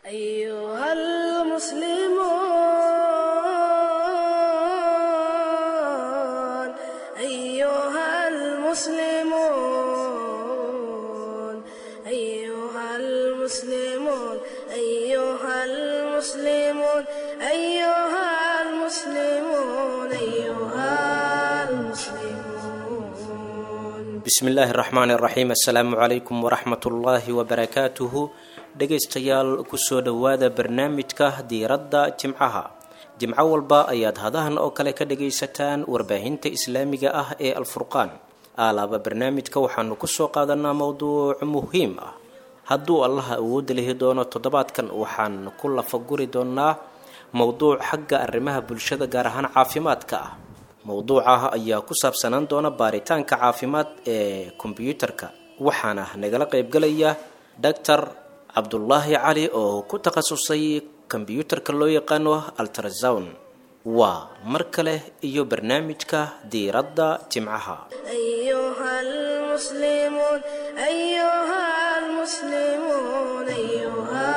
أيها المسلمون أيها المسلمون أيها المسلمون أيها المسلمون أيها المسلمون أيها المسلمون bismi illaahi raxmaan iraxiim assalaamu calaykum waraxmat ullaahi wabarakaatuhu dhegaystayaal kusoo dhowaada barnaamijka diiradda jimcaha jimco walba ayaad hadahan oo kale ka dhagaysataan warbaahinta islaamiga ah ee alfurqaan aalaaba barnaamijka waxaanu kusoo qaadanaa mowduuc muhiim ah hadduu allaha awoodda lihi doono toddobaadkan waxaan ku lafaguri doonaa mowduuc xagga arrimaha bulshada gaar ahaan caafimaadka ah mowduuca ayaa ku saabsanaan doona baaritaanka caafimaad ee kombyuutarka waxaana nagala qaybgalaya doctor cabdulaahi cali oo ku takhasusay kombyuutarka loo yaqaano altrasound waa mar kale iyo barnaamijka diiradda jimcaha أيها المسلمون أيها المسلمون أيها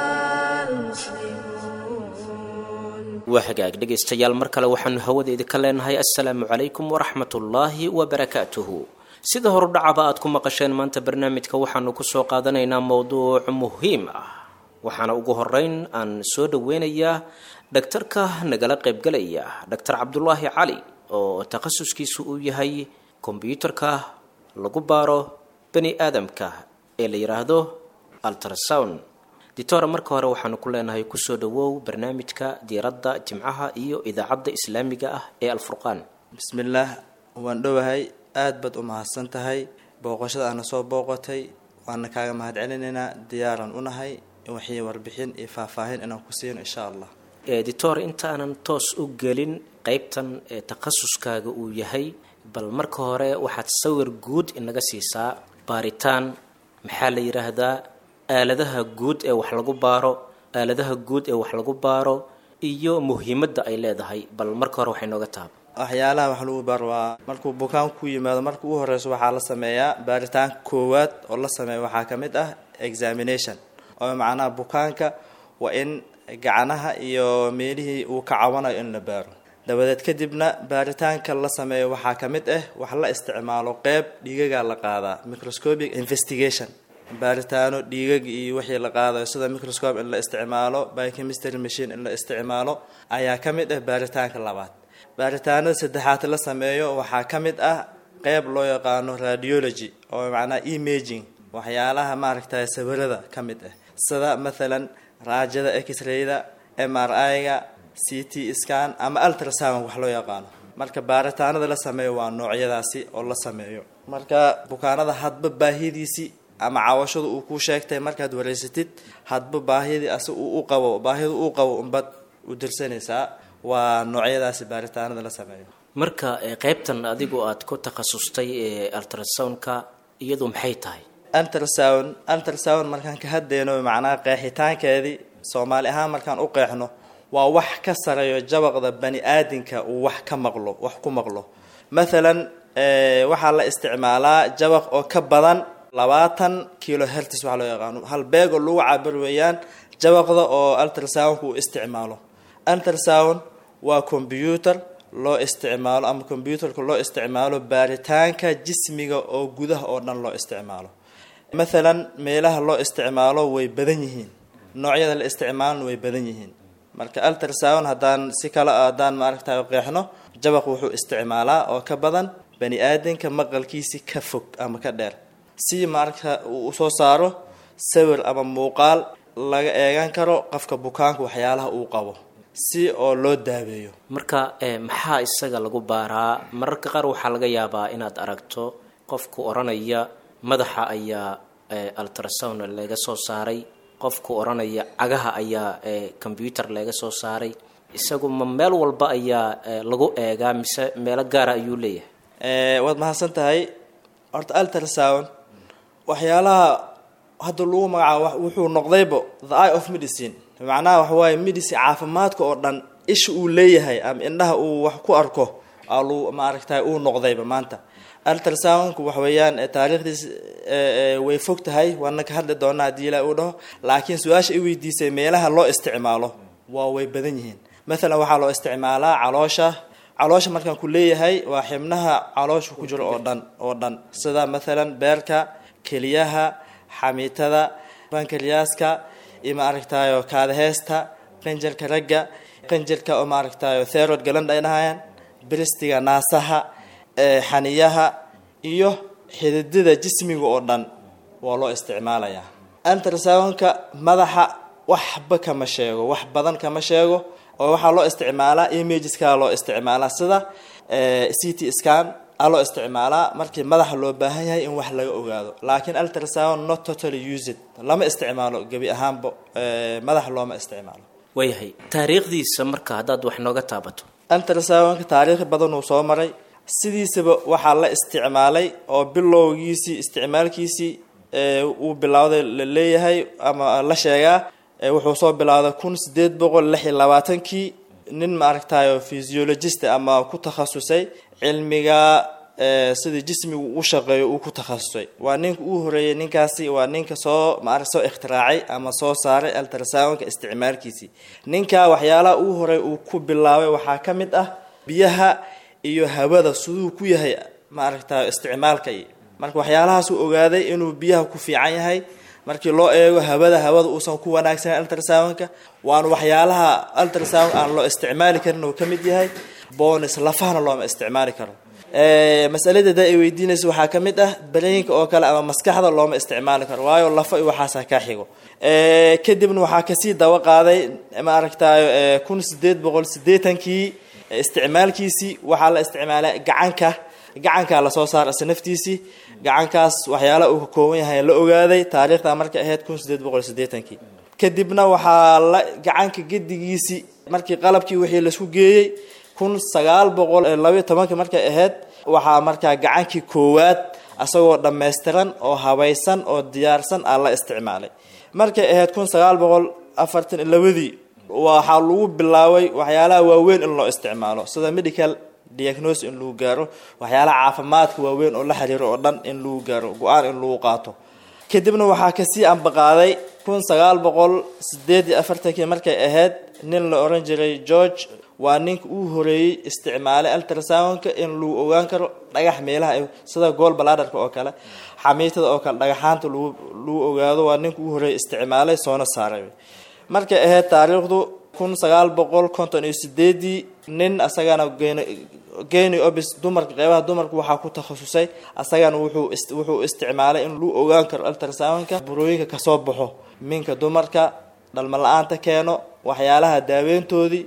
المسلمون waa hagaag dhegaystayaal mar kale waxaanu hawada idinka leenahay assalaamu calaykum waraxmatullaahi wabarakaatuhu sida horudhacaba aad ku maqasheen maanta barnaamijka waxaanu kusoo qaadanaynaa mowduuc muhiim ah waxaana ugu horeyn aan soo dhaweynayaa dhaktarka nagala qaybgalaya doctor cabdulaahi cali oo takhasuskiisu uu yahay kombyuutarka lagu baaro bani aadamka ee la yidhaahdo altrasound ditore marka hore waxaanu ku leenahay kusoo dhawow barnaamijka diiradda jimcaha iyo idaacadda islaamiga ah ee alfurqaan bismillaah waan dhowahay aad baad u mahadsan tahay booqashada aana soo booqatay waana kaaga mahad celinaynaa diyaaran u nahay waxii warbixin iyo faahfaahin inaan ku siino insha allah editor intaanan toos u gelin qeybtan ee takhasuskaaga uu yahay bal marka hore waxaad sawir guud inaga siisaa baaritaan maxaa la yidhaahdaa aaladaha guud ee wax lagu baaro aaladaha guud ee wax lagu baaro iyo muhiimadda ay leedahay bal marka hore waxay nooga taaba waxyaalaha wax lagu baar waa markuu bukaan ku yimaado marka ugu horeyso waxaa la sameeyaa baaritaanka koowaad oo la sameeya waxaa ka mid ah examination oo macnaha bukaanka waa in gacanaha iyo meelihii uu ka cawanayo in la baaro dabadeed kadibna baaritaanka la sameeyo waxaa ka mid ah wax la isticmaalo qeyb dhiigaga la qaadaa microscopic investigation baaritaano dhiigag iyo wixii la qaadayo sida microscope in la isticmaalo biochemistry machine in la isticmaalo ayaa ka mid ah baaritaanka labaad baaritaanada saddexaad la sameeyo waxaa ka mid ah qeyb loo yaqaano radiology oo macnaha imaging waxyaalaha maaragtay sawirada ka mid ah sida mathalan raajada x-rayda m r i-ga c t scan ama ultrasound wax loo yaqaano marka baaritaanada la sameeyo waa noocyadaasi oo la sameeyo marka bukaanada hadba baahidiisii ama cawashada uu kuu sheegtay markaad wareysatid hadba baahidii asi uu u qabo baahida uu qabo unbad u dirsanaysaa waa noocyadaasi baaritaanada la sameeyo marka ee qeybtan adigu aad ku takhasustay ee altrasoundka iyadu maxay tahay ultrasound ultrasound markaan ka hadlayno macnaha qeexitaankeedii soomaali ahaan markaan u qeexno waa wax ka sareeyo jabaqda bani aadinka uu wax ka maqlo wax ku maqlo mathalan waxaa la isticmaalaa jabaq oo ka badan labaatan kilo hertis waxaa loo yaqaano hal beeg oo lagu cabir weeyaan jabaqda oo ultrasoundka uu isticmaalo ultrasound waa combyuutar loo isticmaalo ama combyuutarka loo isticmaalo baaritaanka jismiga oo gudaha oo dhan loo isticmaalo mathalan meelaha loo isticmaalo way badan yihiin noocyada la isticmaalona way badan yihiin marka ultrasound haddaan si kale haddaan maaragtay qeexno jabaq wuxuu isticmaalaa oo ka badan bani aadamka maqalkiisi ka fog ama ka dheer si maaragta uu soo saaro sawir ama muuqaal laga eegan karo qofka bukaanka waxyaalaha uu qabo si oo loo daaweeyo marka maxaa isaga lagu baaraa mararka qaar waxaa laga yaabaa inaad aragto qofku odhanaya madaxa ayaa ultrasound laga soo saaray qofku odhanaya cagaha ayaa combyuutar laga soo saaray isagu ma meel walba ayaa lagu eegaa mise meelo gaara ayuu leeyahay waad mahadsan tahay horta ultrasound waxyaalaha hadda lagu magacaabo wuxuu noqdayba the eye of medicine macnaha waxawaaye medicine caafimaadka oo dhan isha uu leeyahay ama indhaha uu wax ku arko alu maaragtay uu noqdayba maanta ultrasoundku wax weeyaan taariikhdiis way fog tahay waana ka hadli doonaa haddii ilaa uu dhaho laakiin su-aasha i weydiisay meelaha loo isticmaalo waa way badan yihiin mathalan waxaa loo isticmaalaa caloosha caloosha markaan ku leeyahay waa xibnaha caloosha ku jiro oo dhan oo dhan sida mathalan beerka keliyaha xamiitada bankaryaaska iyo maaragtayo kaadaheesta qanjarka ragga qanjarka oo maaragtayo therod galand ay dhahayaan bristiga naasaha xaniyaha iyo xididada jismiga oo dhan waa loo isticmaalayaa ultrasoundka madaxa waxba kama sheego wax badan kama sheego oo waxaa loo isticmaalaa imageska loo isticmaalaa sida c t scan a loo isticmaalaa markii madaxa loo baahan yahay in wax laga ogaado laakiin ultrasound not totally used lama isticmaalo gebi ahaanba madaxa looma isticmaalo waayahay taariikhdiisa marka haddaad wax nooga taabato ultrasoundka taariikh badan uu soo maray sidiisaba waxaa la isticmaalay oo bilowgiisii isticmaalkiisii uu bilowday la leeyahay ama la sheegaa wuxuu soo bilowday kun sideed boqol lix iyo labaatankii nin maaragtayo physiologist ama ku takhasusay cilmiga sidii jismigu u shaqeeyo uu ku takhasusay waa ninka uu horeeyey ninkaasi waa ninka soo maara soo ikhtiraacay ama soo saaray ultrasoundka isticmaalkiisii ninka waxyaalaha uu horey uu ku bilaabay waxaa ka mid ah biyaha iyo hawada siduu ku yahay maaragtayo isticmaalka marka waxyaalahaasuu ogaaday inuu biyaha ku fiican yahay markii loo eego hawada hawada uusan ku wanaagsanan ultrasoundka waana waxyaalaha ultrasound aan loo isticmaali karin uu ka mid yahay bonis lafahana looma isticmaali karo masalada da ay weydiinaysa waxaa ka mid ah bareenka oo kale ama maskaxda looma isticmaali karo waayo lafa iyo waxaasa kaa xigo kadibna waxaa kasii daba qaaday maaragtayo kun sideed boqol sideetankii isticmaalkiisii waxaa la isticmaalay gacanka gacankaa lasoo saara ise naftiisii gacankaas waxyaalaha uu ka kooban yahay la ogaaday taariikhda markay ahayd kun sideed boqol sideetankii kadibna waxaa la gacanka gedigiisii markii qalabkii wixii laisku geeyey kun sagaal boqol labayo tobankii markay ahayd waxaa markaa gacankii koowaad asagoo dhammaystiran oo habaysan oo diyaarsan aa la isticmaalay markay ahayd kun sagaal boqol afartan labadii waxaa lagu bilaabay waxyaalaha waaweyn in loo isticmaalo sida medical diagnosis in lagu gaaro waxyaalaha caafimaadka waaweyn oo la xiriiro oo dhan in lagu gaaro go-aan in lagu qaato kadibna waxaa kasii ambaqaaday kun sagaal boqol sideed iyo afartankii markay ahayd nin la oran jiray george waa ninka uu horeeyey isticmaalay ultrasoundka in lagu ogaan karo dhagax meelaha sida gool baladarka oo kale xamiitada oo kale dhagaxaanta lagu lagu ogaado waa ninka uu horeeyey isticmaalay soona saaray markay ahayd taariikhdu kun sagaal boqol konton iyo sideedii nin asagana geni obis dumarka qeybaha dumarka waxaa ku takhasusay asagana wuxuu wuxuu isticmaalay in lagu ogaan karo ultrasoundka burooyinka kasoo baxo minka dumarka dhalma la-aanta keeno waxyaalaha daaweyntoodii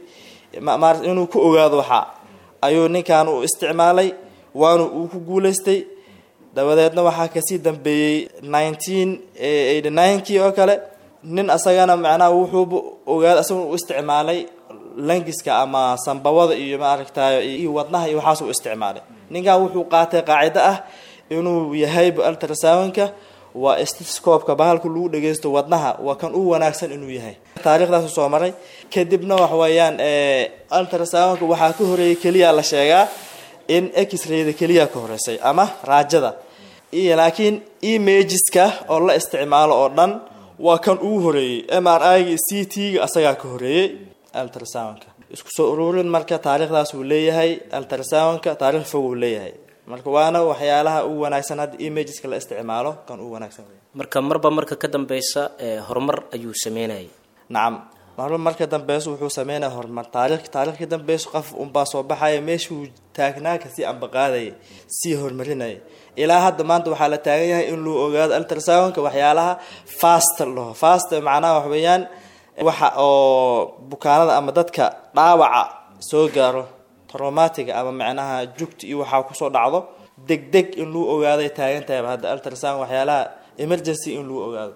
inuu ku ogaado waxaa ayuu ninkan u isticmaalay waana uu ku guulaystay dabadeedna waxaa kasii dambeeyey nineteen eighty ninekii oo kale nin asagana macnaha wuxuuba ogaada asaguna u isticmaalay langiska ama sambabada iyo maaragtayo iyo wadnaha iyo waxaas u isticmaalay ninkan wuxuu qaatay qaacido ah inuu yahayba ultrasoundka waa stiscoobka bahalka lagu dhageysto wadnaha waa kan u wanaagsan inuu yahay taariikhdaasu soo maray kadibna wax weeyaan ultrasoundka waxaa ka horeeyay keliya la sheegaa in x-rayda keliya ka horeysay ama raajada iyo laakiin imageska oo la isticmaalo oo dhan waa kan ugu horeeyey m r i c t-ga asagaa ka horeeyey ultrasoundka isku soo ururin marka taariikhdaas uu leeyahay ultrasoundka taarikh fog uu leeyahay marka waana waxyaalaha ugu wanaagsan hadda imageska la isticmaalo kan ugu wanaagsan marka marba marka ka dambeysa horumar ayuu sameynayay nacam marba marka dambeyso wuxuu sameynaya horumar taarikh taarikh ka dambeyso qof unbaa soo baxaya meeshuu taagnaa kasii ambaqaadaya sii horumarinaya ilaa hadda maanta waxaa la taagan yahay in luu ogaado ultrasoundka waxyaalaha fast laho fast macnaha wax weeyaan waxa oo bukaanada ama dadka dhaawaca soo gaaro traumatiga ama macnaha jugta iyo waxaa kusoo dhacdo deg deg in luu ogaaday taagan tahayba hadda ultrasound waxyaalaha emergency in luu ogaado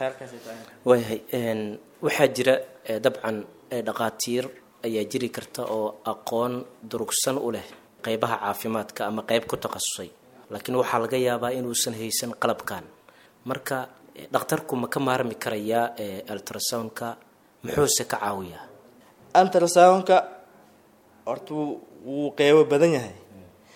waayahay waxaa jira dabcan dhaqaatiir ayaa jiri karta oo aqoon durugsan u leh qeybaha caafimaadka ama qeyb ku takhasusay laakiin waxaa laga yaabaa inuusan haysan qalabkan marka dhakhtarku ma ka maarmi karayaa ultrasoundka muxuuse ka caawiyaa ultrasoundka horta wuu qeybo badan yahay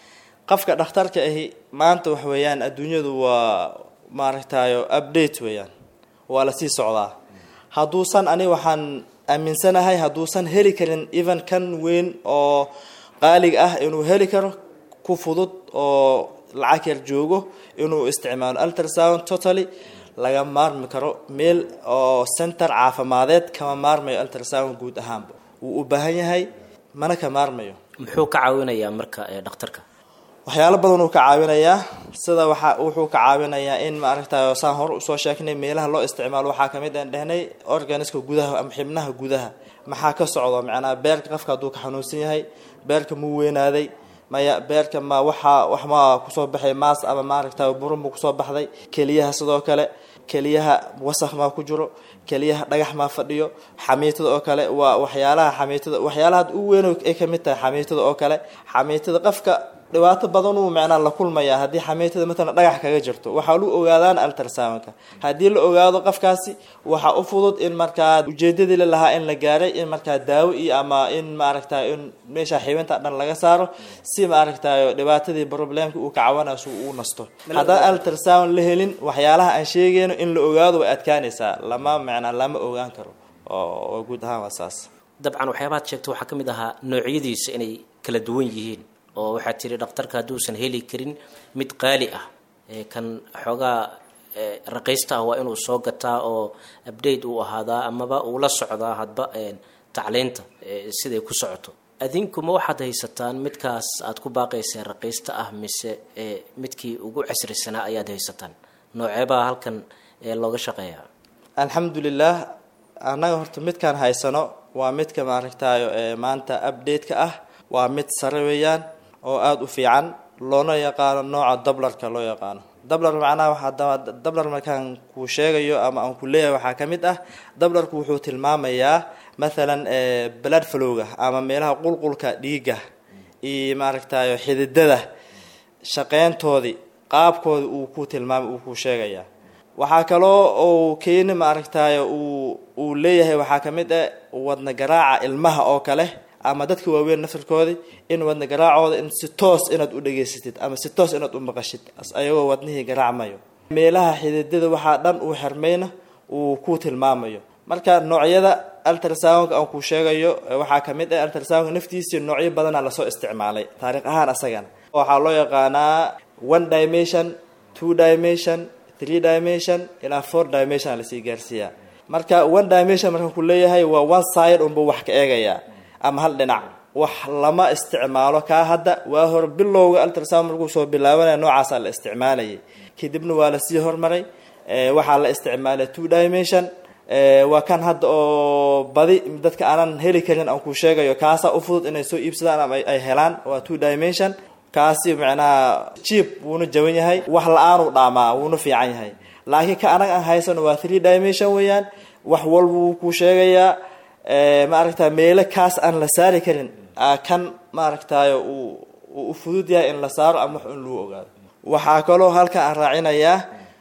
qofka dhakhtarka ahi maanta wax weeyaan adduunyadu waa maaragtayo update weeyaan waa lasii socdaa hadduusan ani waxaan aaminsanahay hadduusan heli karin even kan weyn oo qaaliga ah inuu heli karo ku fudud oo lacag yar joogo inuu isticmaalo ultrasound totally laga maarmi karo meel oo center caafimadeed kama maarmayo ultrasound guud ahaanba wuu u baahan yahay mana ka maarmayo muxuu ka caawinayaa marka ee dhakhtarka waxyaalo badan uu ka caawinayaa sida waxa wuxuu ka caawinayaa in maaragtay saan hore usoo sheegnay meelaha loo isticmaalo waxaa kamid aan dhehnay organiska gudaha ama xibnaha gudaha maxaa ka socdo macnaha beerka qofka hadduu ka xanuunsan yahay beerka muu weynaaday maya beerka ma waxaa wax ma kusoo baxay maas ama maaragtay burun buu kusoo baxday keliyaha sidoo kale keliyaha wasakh maa ku jiro keliyaha dhagax maa fadhiyo xamiitada oo kale waa waxyaalaha xamiitada waxyaalaha u weyn ay kamid tahay xamiitada oo kale xamiitada qofka dhibaato badan uu macnaa la kulmayaa haddii xamiitada matalan dhagax kaga jirto waxaa lu ogaadaan ultrasoundka haddii la ogaado qofkaasi waxaa u fudud in markaa ujeedadii la lahaa in la gaaray in markaa daawo iyo ama in maaragtay in meesha xibinta dhan laga saaro si maaragtay dhibaatadii problemka uu ka cawanaaso uu nasto haddaan ultrasound la helin waxyaalaha aan sheegayno in la ogaado way adkaanaysaa lama macnaa lama ogaan karo oo guud ahaan waa saas dabcan waxyaabaad sheegta waxaa ka mid ahaa noocyadiisa inay kala duwan yihiin oo waxaad tiri dhakhtarka hadduusan heli karin mid qaali ah kan xoogaa raqiista ah waa inuu soo gataa oo update uu ahaadaa amaba uu la socdaa hadba tacliinta siday ku socoto adinkuma waxaad haysataan midkaas aad ku baaqayseen raqiista ah mise midkii ugu casrisanaa ayaad haysataan nooceebaa halkan looga shaqeeyaa alxamdulilah annaga horta midkaan haysano waa midka maaragtayo maanta update-ka ah waa mid sare weeyaan oo aada u fiican loona yaqaano nooca dablarka loo yaqaano dablar macnaha waxaa dablar markaan kuu sheegayo ama aan ku leeyahay waxaa ka mid ah dablarku wuxuu tilmaamayaa mathalan blood flowga ama meelaha qulqulka dhiigga iyo maaragtayo xididada shaqeyntoodii qaabkooda uu ku tilmaamay uu ku sheegayaa waxaa kaloo uu keeni maaragtayo uu uu leeyahay waxaa ka mid ah wadna garaaca ilmaha oo kale ama dadka waaweyn naftarkoodii in wadna garaacooda in si toos inaad u dhegaysatid ama si toos inaad u maqashid ayagoo wadnihii garaacmayo meelaha xididada waxaa dhan uu xirmayna uu ku tilmaamayo marka noocyada ultrasoundka aan kuu sheegayo waxaa ka mid ah ultrasoundka naftiisii noocyo badana lasoo isticmaalay taariikh ahaan asagana waxaa loo yaqaanaa one dimension two dimension three dimension ilaa four dimension lasii gaarsiiyaa marka one dimension markaan ku leeyahay waa one side unba wax ka eegayaa ama hal dhinac wax lama isticmaalo kaa hadda waa hor bilowga ultrasound markuu soo bilaabanaya noocaasaa la isticmaalayay kadibna waa lasii hormaray waxaa la isticmaalay two dimension waa kan hadda oo badi dadka aanan heli karin aan ku sheegayo kaasaa u fudud inay soo iibsadaan ama ay helaan waa two dimension kaasi macnaha jiib wuuna jaban yahay wax la-aanuu dhaamaa wuuna fiican yahay laakiin ka anaga aan haysano waa three dimension weeyaan wax walba wuu ku sheegayaa maaragta meelo kaas aan la saari karin kan maaragtayo uu u fudud yahay in la saaro ama wax in lagu ogaado waxaa kaloo halkan aan raacinayaa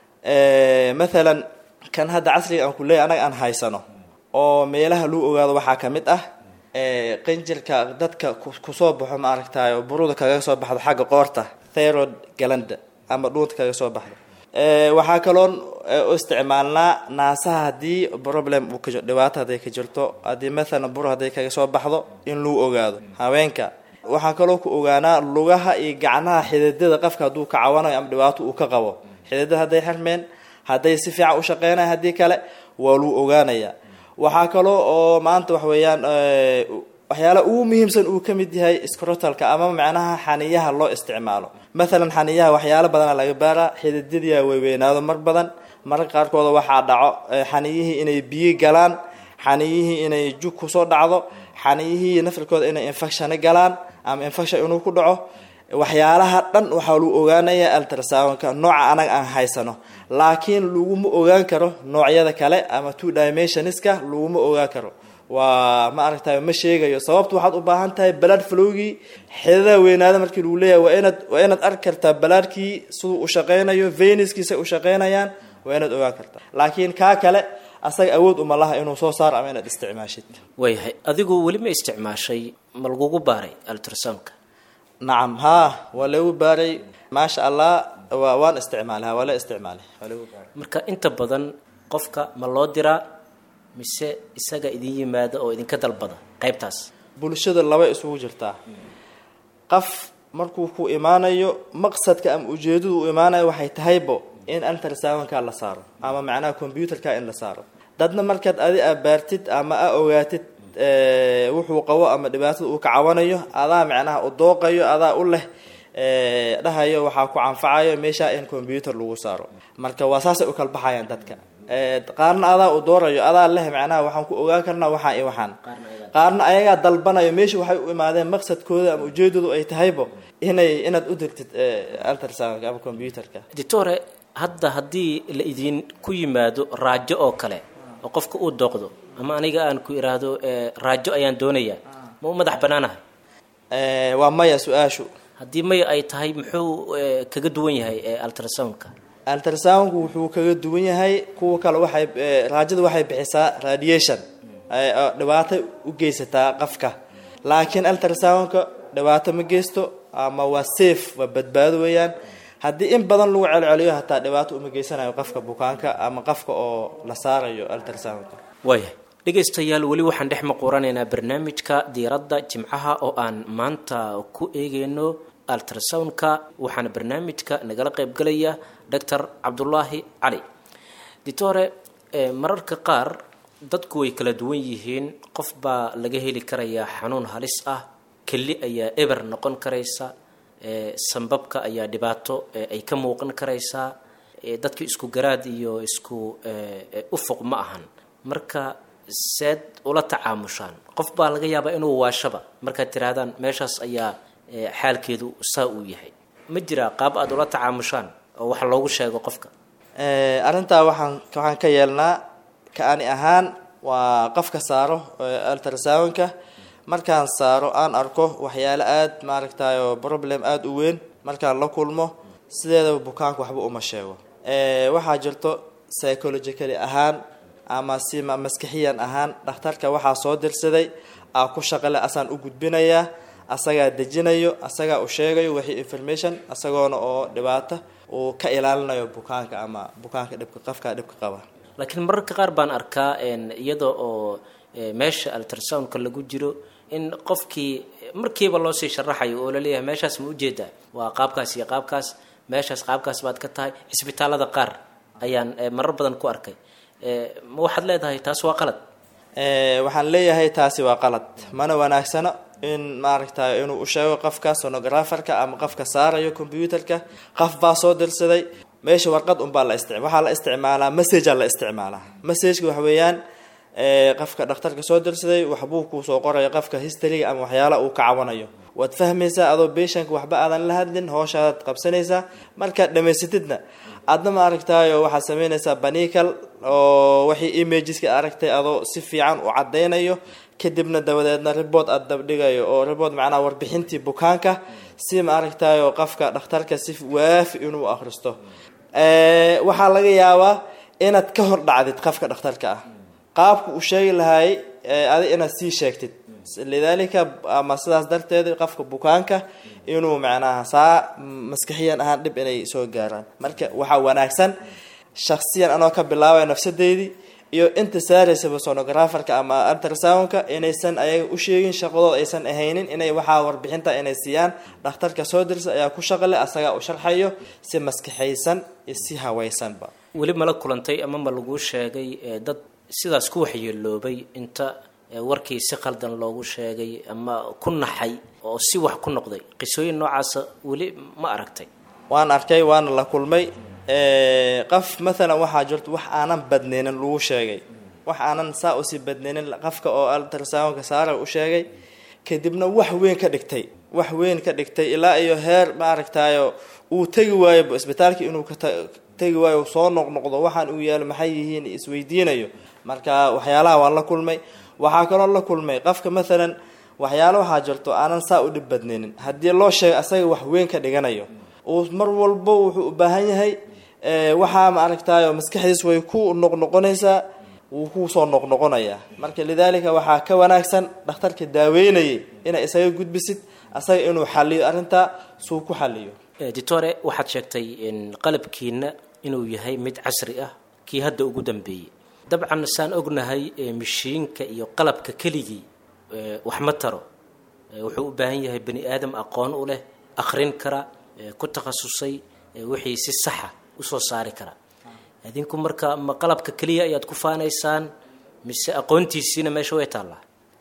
mathalan kan hadda casriga aan ku leeyahy anaga aan haysano oo meelaha lagu ogaado waxaa ka mid ah qinjirka dadka kusoo baxo maaragtayo buruda kaga soo baxdo xagga qoorta therod galanda ama dhuunta kaga soo baxdo waxaa kaloon u isticmaalnaa naasaha haddii problem uu ka dhibaato hadday ka jirto haddii mathalan bur hadday kaga soo baxdo in lagu ogaado haweenka waxaa kaloo ku ogaanaa lugaha iyo gacnaha xididada qofka hadduu ka cawanayo ama dhibaato uu ka qabo xididada hadday xirmeen hadday si fiican u shaqeynaya haddii kale waa lagu ogaanaya waxaa kaloo oo maanta wax weeyaan waxyaala ugu muhiimsan uu ka mid yahay scrotalka ama macnaha xaniyaha loo isticmaalo mathalan xaniyaha waxyaalo badana laga baaraa xididadiia weyweynaado mar badan mararka qaarkooda waxaa dhaco xaniyihii inay biyo galaan xaniyihii inay jug kusoo dhacdo xaniyihii nafirkooda inay infectiona galaan ama infection inuu ku dhaco waxyaalaha dhan waxaa lagu ogaanaya ultrasoundka nooca anaga aan haysano laakiin laguma ogaan karo noocyada kale ama two dimensionska laguma ogaan karo waa ma aragtay ma sheegayo sababta waxaad u baahan tahay balaad flowgii xidadaha weynaada markii lagu leeyahay waa inaad waa inaad arki kartaa balaadkii siduu u shaqeynayo venuskiisa u shaqeynayaan waa inaad ogaan kartaa laakiin kaa kale asaga awood uma laha inuu soo saaro ama inaad isticmaashid waayahay adigu weli ma isticmaashay ma lagugu baaray ultrasoundka nacam haa waa lagu baaray maasha allah waa waan isticmaalay ha waa la isticmaalay waa lagu baaray marka inta badan qofka ma loo diraa mise isaga idin yimaada oo idinka dalbada qaybtaas bulshada laba isugu jirtaa qof markuu ku imaanayo maqsadka ama ujeedadu u imaanayo waxay tahaybo in antarsawanka la saaro ama macnaha computerka in la saaro dadna markaad adi a baartid ama a ogaatid wuxuu qabo ama dhibaatada uu ka cawanayo adaa macnaha u dooqayo adaa u leh dhahayo waxaa ku canfacayo meesha in computer lagu saaro marka waa saasay u kala baxayaan dadka qaarna adaa u doorayo adaa leh macnaha waxaan ku ogaan karnaa waxaan iyo waxaan qaarna ayagaa dalbanayo meesha waxay u imaadeen maqsadkooda ama ujeedadu ay tahaybo inay inaad u dirtid altarsanka ama computerka ditore hadda haddii la idin ku yimaado raajo oo kale oo qofka uu dooqdo ama aniga aan ku iraahdo raajo ayaan doonayaa ma u madax banaanahay waa maya su-aashu haddii maya ay tahay muxuu kaga duwan yahay altrasoundka altrasoundku wuxuu kaga duwan yahay kuwa kale waxay raajada waxay bixisaa radiation dhibaato u geysataa qafka laakiin altrasoundka dhibaato ma geysto ama waa safe waa badbaado weeyaan haddii in badan lagu celceliyo hataa dhibaato uma geysanayo qofka bukaanka ama qofka oo la saarayo altrasoundka waayahay dhegaystayaal weli waxaan dhex maquuranaynaa barnaamijka diiradda jimcaha oo aan maanta ku eegeyno altrasoundka waxaana barnaamijka nagala qaybgalaya doctor cabdulaahi cali ditore mararka qaar dadku way kala duwan yihiin qof baa laga heli karayaa xanuun halis ah keli ayaa eber noqon karaysa sambabka ayaa dhibaato ay ka muuqan karaysaa dadka isku garaad iyo isku ufuq ma ahan marka seed ula tacaamushaan qof baa laga yaabaa inuu waashaba markaad tihaahdaan meeshaas ayaa xaalkeedu saa uu yahay ma jiraa qaab aada ula tacaamushaan oo wax loogu sheego qofka arrintaa waxaan waxaan ka yeelnaa kaani ahaan waa qofka saaro altrasoundka markaan saaro aan arko waxyaale aada maaragtay oo problem aada u weyn markaan la kulmo sideedaba bukaanka waxba uma sheego waxaa jirto psychologically ahaan ama si maskaxiyan ahaan dhakhtarka waxaa soo dirsaday aa ku shaqale asaan u gudbinayaa asagaa dejinayo asagaa u sheegayo wixii information isagoona oo dhibaato uu ka ilaalinayo bukaanka ama bukaanka dhibka qofka dhibka qaba laakiin mararka qaar baan arkaa iyada oo meesha altrasoundka lagu jiro in qofkii markiiba loo sii sharaxayo oo laleeyahay meeshaas ma ujeedaa waa qaabkaas iyo qaabkaas meeshaas qaabkaas baad ka tahay cisbitaalada qaar ayaan marar badan ku arkay ma waxaad leedahay taas waa qalad waxaan leeyahay taasi waa qalad mana wanaagsano in maaragtay inuu u sheego qofka sonographerka ama qofka saarayo computerka qof baa soo dirsaday meesha warqad unbaa la istic waxaa la isticmaalaa messagea la isticmaalaa messageka waxa weeyaan qofka dhakhtarka soo dirsaday waxbuu kuusoo qoraya qofka historyga ama waxyaala uu ka cawanayo waad fahmaysaa adoo beshanka waxba aadan la hadlin hooshaadaad qabsanaysaa markaad dhamaysatidna aadna ma aragtayo waxaad sameynaysaa banical oo wixii imageska aragtay adoo si fiican u cadaynayo kadibna dabadeedna report aada dabdhigayo oo report macnaha warbixintii bukaanka si ma aragtayo qofka dhakhtarka si waafi inuu akhristo waxaa laga yaabaa inaad ka hor dhacdid qofka dhakhtarka ah qaabku uu sheegi lahay adi inaad sii sheegtid lidaalika ama sidaas darteed qofka bukaanka inuu macnaha saa maskaxiyan ahaan dhib inay soo gaaraan marka waxaa wanaagsan shaksiyan anoo ka bilaabaya nafsadeydii iyo inta saaraysaba sonographerka ama altrasoundka inaysan ayaga u sheegin shaqadooda aysan ahaynin inay waxaa warbixinta inay siiyaan dhakhtarka soo dirsa ayaa ku shaqale asagaa u sharxayo si maskaxaysan iyo si hawaysanba weli mala kulantay ama ma laguu sheegay dad sidaas ku waxyeeloobay inta warkii si qaldan loogu sheegay ama ku naxay oo si wax ku noqday qisooyin noocaasa weli ma aragtay waan arkay waana la kulmay qof mathalan waxaa jirto wax aanan badnaynin lagu sheegay wax aanan saa usii badnaynin qofka oo altrasoundka saara u sheegay kadibna wax weyn ka dhigtay wax weyn ka dhigtay ilaa iyo heer maaragtayo uu tegi waayo isbitaalka inuu ka tegi waayo soo noqnoqdo waxaan uu yaalo maxay yihiin isweydiinayo marka waxyaalaha waan la kulmay waxaa kaloo la kulmay qofka mathalan waxyaalo waxaa jirto aanan saa u dhib badnaynin haddii loo sheego asaga wax weyn ka dhiganayo uu mar walbo wuxuu u baahan yahay waxaa ma aragtayo maskaxdiis way ku noqnoqonaysaa wuu kusoo noqnoqonayaa marka lidaalika waxaa ka wanaagsan dhakhtarka daaweynayay inay isaga gudbisid asaga inuu xaliyo arrintaa suu ku xaliyo ditore waxaad sheegtay qalabkiina inuu yahay mid casri ah kii hadda ugu dambeeyey dabcan saan ognahay mashiinka iyo qalabka keligii wax ma taro wuxuu u baahan yahay bani aadam aqoon u leh akrin kara ku takhasusay wixii si saxa usoo saari kara idinku marka ma qalabka keliya ayaad ku faanaysaan mise aqoontiisiina meesha way taallaa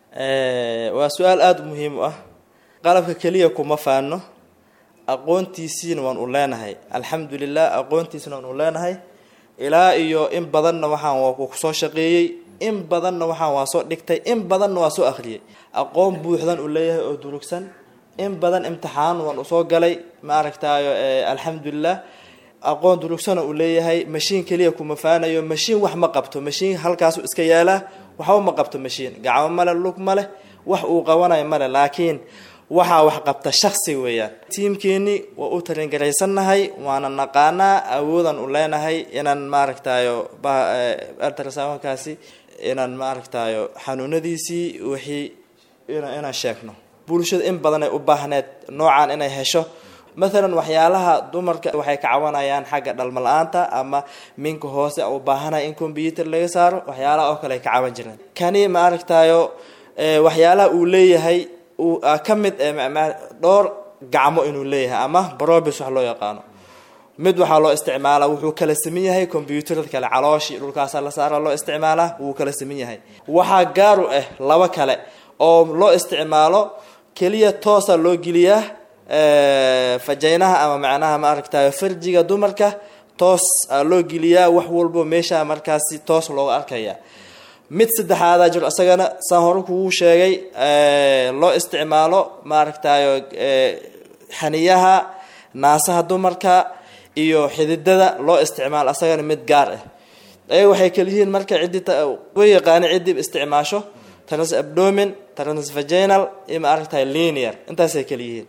waa su-aal aada u muhiim u ah qalabka keliya kuma faano aqoontiisiina waan u leenahay alxamdulilah aqoontiisina waan u leenahay ilaa iyo in badanna waxaan waa kusoo shaqeeyey in badanna waxaan waa soo dhigtay in badanna waa soo akhriyay aqoon buuxdan u leeyahay oo durugsan in badan imtixaan waan usoo galay ma aragtaayo alxamdulilah aqoon durugsana uu leeyahay mashiin keliya kuma faanayo mashiin wax ma qabto mashiin halkaasu iska yaalaa waxba ma qabto mashiin gacmo male lug ma leh wax uu qabanayo male laakiin waxaa wax qabta shaksi weeyaan tiimkeeni waa u talingaraysannahay waana naqaanaa awoodan u leenahay inaan maaragtayo altrasawankaasi inaan maaragtayo xanuunadiisii wixii inaan sheegno bulshada in badan ay u baahneed noocaan inay hesho mathalan waxyaalaha dumarka waxay ka cawanayaan xagga dhalmo la-aanta ama minka hoose u baahanaya in combyuter laga saaro waxyaalaha oo kale ay ka cawan jireen kani ma aragtayo waxyaalaha uu leeyahay uu ka mid dhowr gacmo inuu leeyahay ama brobis wax loo yaqaano mid waxaa loo isticmaalaa wuxuu kala saman yahay combyuutarada kale calooshii dhulkaasa la saara loo isticmaalaa wuu kala saman yahay waxaa gaar u ah laba kale oo loo isticmaalo keliya toosa loo geliyaa fajaynaha ama macnaha ma aragtayo farjiga dumarka toos aa loo geliyaa wax walbo meesha markaasi toos looga arkaya mid saddexaadaa jiro isagana saan hore kugu sheegay loo isticmaalo maaragtayo xaniyaha naasaha dumarka iyo xididada loo isticmaalo asagana mid gaar ah ayaga waxay kaliyihiin marka ciddi way yaqaani ciddii isticmaasho trans abdomin trans vaginal iyo ma aragtahay linear intaasay kaliyihiin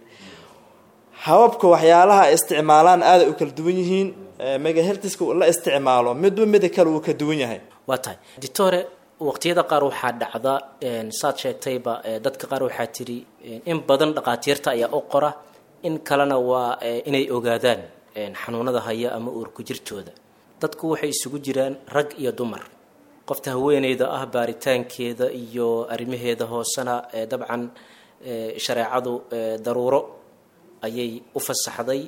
hababka waxyaalaha ay isticmaalaan aaday u kala duwan yihiin megahertiska la isticmaalo midba mida kale uu ka duwan yahay waa tahay ditore waqtiyada qaar waxaa dhacda saad sheegtayba dadka qaar waxaa tiri in badan dhaqaatiirta ayaa u qora in kalena waa inay ogaadaan xanuunada haya ama uurku jirtooda dadku waxay isugu jiraan rag iyo dumar qofta haweeneyda ah baaritaankeeda iyo arrimaheeda hoosena dabcan shareecadu daruuro ayay u fasaxday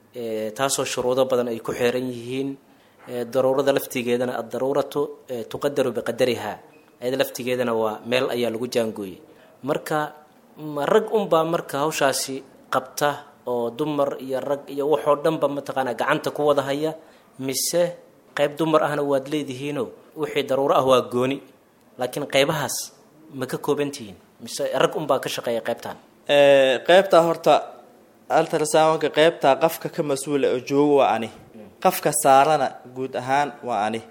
taasoo shuruudo badan ay ku xeeran yihiin daruurada laftigeedana addaruuratu tuqadaru biqadariha ayada laftigeedana waa meel ayaa lagu jaangooyey marka ma rag unbaa marka hawshaasi qabta oo dumar iyo rag iyo waxoo dhanba mataqaanaa gacanta ku wada haya mise qayb dumar ahna waad leedihiino wixii daruuro ah waa gooni laakiin qaybahaas ma ka koobantihiin mise rag unbaa ka shaqeeya qaybtan qaybtaa horta altrasawanka qaybtaa qafka ka mas-uula oo joogo waa ani qafka saarana guud ahaan waa ani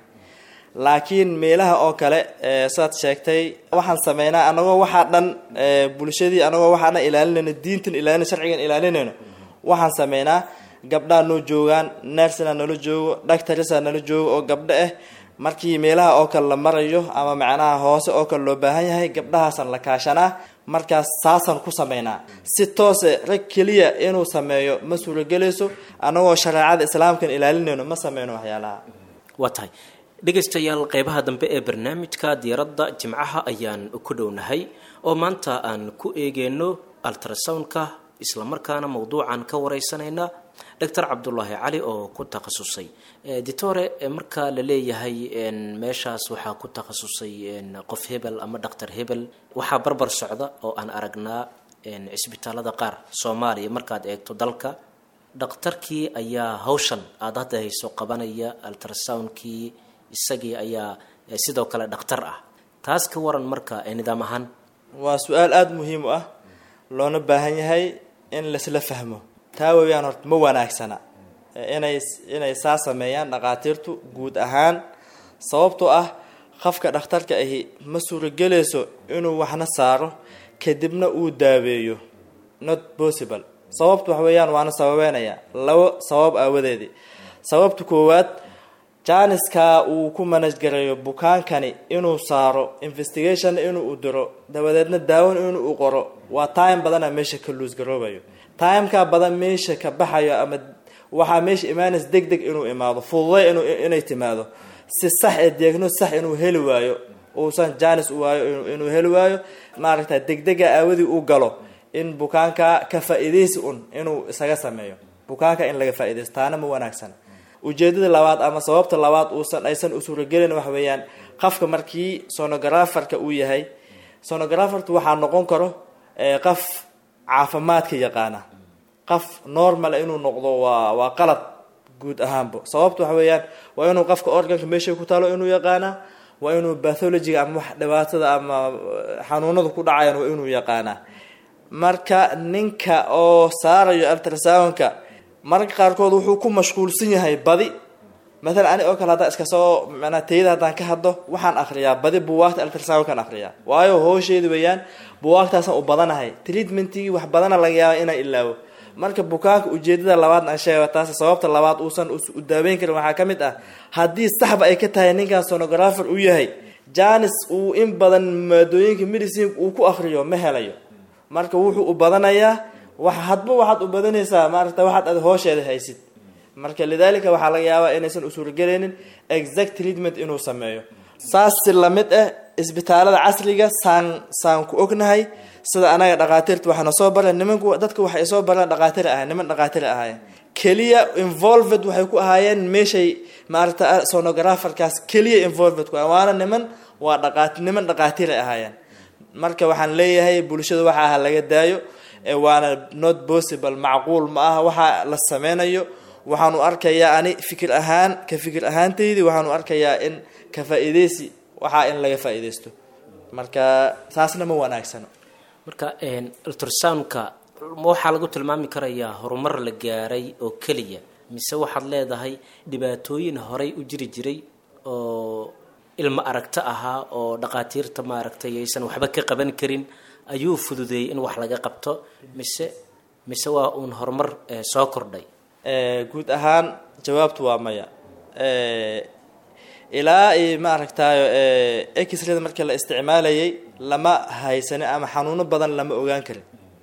laakiin meelaha oo kale saad sheegtay waxaan sameynaa anagoo waxaa dhan bulshadii anagoo waxaa dhan ilaalinayno diintan ilaalina sharcigan ilaalinayno waxaan sameynaa gabdhaa noo joogaan nersina nala joogo dhactarisa nala joogo oo gabdho ah markii meelaha oo kale la marayo ama macnaha hoose oo kale loo baahan yahay gabdhahaasan la kaashanaa markaas saasaan ku sameynaa si toose rag keliya inuu sameeyo ma suuragelayso anagoo shareecada islaamkan ilaalinayno ma sameyno waxyaalaha waa tahay dhegaystayaal qeybaha dambe ee barnaamijka diiradda jimcaha ayaan ku dhownahay oo maanta aan ku eegeyno altrasoundka islamarkaana mawduucan ka wareysanayna doctor cabdulaahi cali oo ku takhasusay ditore marka la leeyahay meeshaas waxaa ku takhasusay qof hebel ama dhaktar hebel waxaa barbar socda oo aan aragnaa cisbitaalada qaar soomaaliya markaad eegto dalka dhakhtarkii ayaa hawshan aada hadda hayso qabanaya altrasoundkii isagii ayaa sidoo kale dhakhtar ah taas ka waran marka nidaam ahaan waa su-aal aada muhiim u ah loona baahan yahay in laisla fahmo taa weeyaan horta ma wanaagsana inay inay saa sameeyaan dhaqaatiirtu guud ahaan sababtoo ah qofka dhakhtarka ahi ma suuragelayso inuu waxna saaro kadibna uu daaweeyo not possible sababtu wax weeyaan waana sababeynaya labo sabab aawadeedii sababta koowaad janiska uu ku manajgareeyo bukaankani inuu saaro investigation inuu diro dabadeedna daawon inuu qoro waa time badana meesha ka luusgaroobayo timeka badan meesha ka baxayo ama waxaa meesha imaanays deg deg inuu imaado fududay inay timaado si sax ee deegno sax inuu heli waayo uusan janis u waayo inuu heli waayo maaragta degdega aawadii u galo in bukaanka ka faa-ideysi un inuu isaga sameeyo bukaanka in laga faa-ideysto taana ma wanaagsan ujeedada labaad ama sababta labaad uusan aysan u suuragelin waxa weeyaan qafka markii sonograferka uu yahay sonografertu waxaa noqon karo qaf caafimaadka yaqaana qaf normal inuu noqdo waa waa qalad guud ahaanba sababta waxa weeyaan waa inuu qafka organka meesha ku taalo inuu yaqaanaa waa inuu bathologiga ama wax dhibaatada ama xanuunada ku dhacayan waa inuu yaqaanaa marka ninka oo saarayo ultrasoundka mararka qaarkood wuxuu ku mashquulsan yahay badi maalan ani oo kale haddaan iska soo manaa tayada haddaan ka hadlo waxaan akriyaa badi buwaagta ultrasoundkan akriyaa waayo hoosheeda weeyaan buwaagtaasaan u badanahay treatmentigii wax badana laga yaaba inaan ilaawo marka bukaanka ujeedada labaadna aan sheega taas sababta labaad uusan u daaweyn karin waxaa ka mid ah haddii saxba ay ka tahay ninkan sonografer uu yahay janis uu in badan maadooyinka medicine uu ku akriyo ma helayo marka wuxuu u badanayaa wa hadba waxaad u badanaysaa maarata waxaad ad hoosheeda haysid marka lidaalika waxaa laga yaabaa inaysan u suuragelaynin exact treatment inuu sameeyo saas si lamid ah isbitaalada casriga saan saan ku ognahay sida anaga dhaqaatiirta waxaana soo bara nimanku dadka waxay soo bareen dhaqaatiir ahayen niman dhaqaatiir ahaayeen keliya involved waxay ku ahaayeen meeshay maarata sonograferkaas keliya involved ku waana niman waa dhaqaat niman dhaqaatiir ay ahaayeen marka waxaan leeyahay bulshada waxa aha laga daayo waana not possible macquul ma aha waxa la sameynayo waxaanu arkayaa ani fikir ahaan ka fikir ahaantaydii waxaanu arkayaa in ka faa-ideysi waxaa in laga faa-ideysto marka taasna ma wanaagsano marka ultrasoundka ma waxaa lagu tilmaami karayaa horumar la gaaray oo keliya mise waxaad leedahay dhibaatooyin horay u jiri jiray oo ilmo aragto ahaa oo dhaqaatiirta maaragtay aysan waxba ka qaban karin ayuu fududeeyey in wax laga qabto mise mise waa uun horumar soo kordhay guud ahaan jawaabtu waa maya ilaa i maaragtayo exrada markii la isticmaalayay lama haysanin ama xanuuno badan lama ogaan karin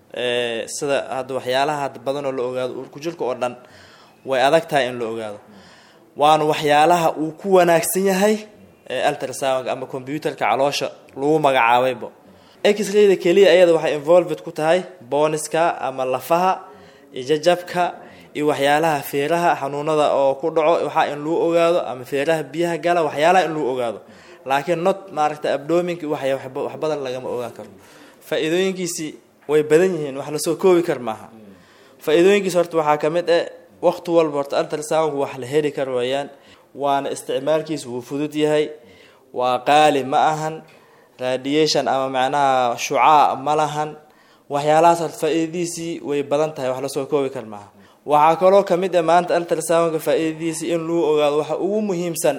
sida hadda waxyaalaha hadda badan oo la ogaado uurkujirka oo dhan way adag tahay in la ogaado waana waxyaalaha uu ku wanaagsan yahay ultrasound ama computerka caloosha lagu magacaabaybo exrayda keliya ayada waxay involved ku tahay booniska ama lafaha jajabka iyo waxyaalaha feeraha xanuunada oo ku dhaco waxaa in lagu ogaado ama feeraha biyaha gala waxyaalaha in lagu ogaado laakiin not maaragta abdominka wax badan lagama ogaan karo faa-iidooyinkiisi way badan yihiin wax lasoo koobi kar maaha faa-iidooyinkiisi horta waxaa ka mid ah waqti walba horta ultrasoundku wax la heli kar weeyaan waana isticmaalkiisa wuu fudud yahay waa qaali ma ahan radiation ama macnaha shucaa ma lahan waxyaalahaas horta faa-iidadiisii way badan tahay wax lasoo koobi kar maaha waxaa kaloo kamid ah maanta ultrasoundka faa-iidadiisii in lagu ogaado waxa ugu muhiimsan